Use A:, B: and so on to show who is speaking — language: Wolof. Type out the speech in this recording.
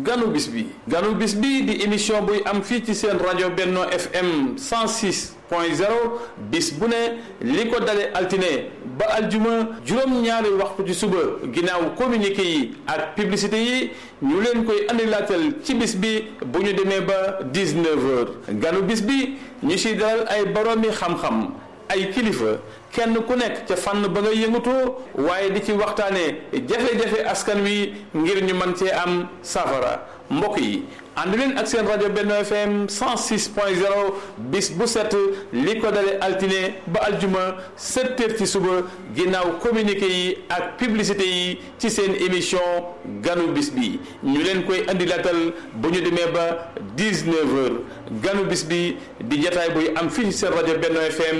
A: ganu bis bi ganu bis bi di émission buy am fii ci seen rajo Benno FM 106 point 0 bis bu ne li ko dale altine ba aljuma juróom-ñaari waxtu ci suba ginnaaw communiqué yi ak publicité yi ñu leen koy andilaatal ci bis bi bu ñu demee ba 19 heures ganu bis bi ñu si dalal ay boroomi xam-xam ay kilifa kenn ku nekk ca fànn ba nga yëngatoo waaye di ci waxtaanee jafe-jafe askan wi ngir ñu mën cee am safara mbokk yi ànd leen ak seen rajo Benno FM 106 point 0 bis bu set li ko dale altine ba aljuma 7 heures ci suba ginnaaw communiqué yi ak publicité yi ci seen émission ganu bis bi ñu leen koy andi latal bu ñu demee ba 19 heures ganu bis bi di jataay buy am fii ci seen rajo Benno FM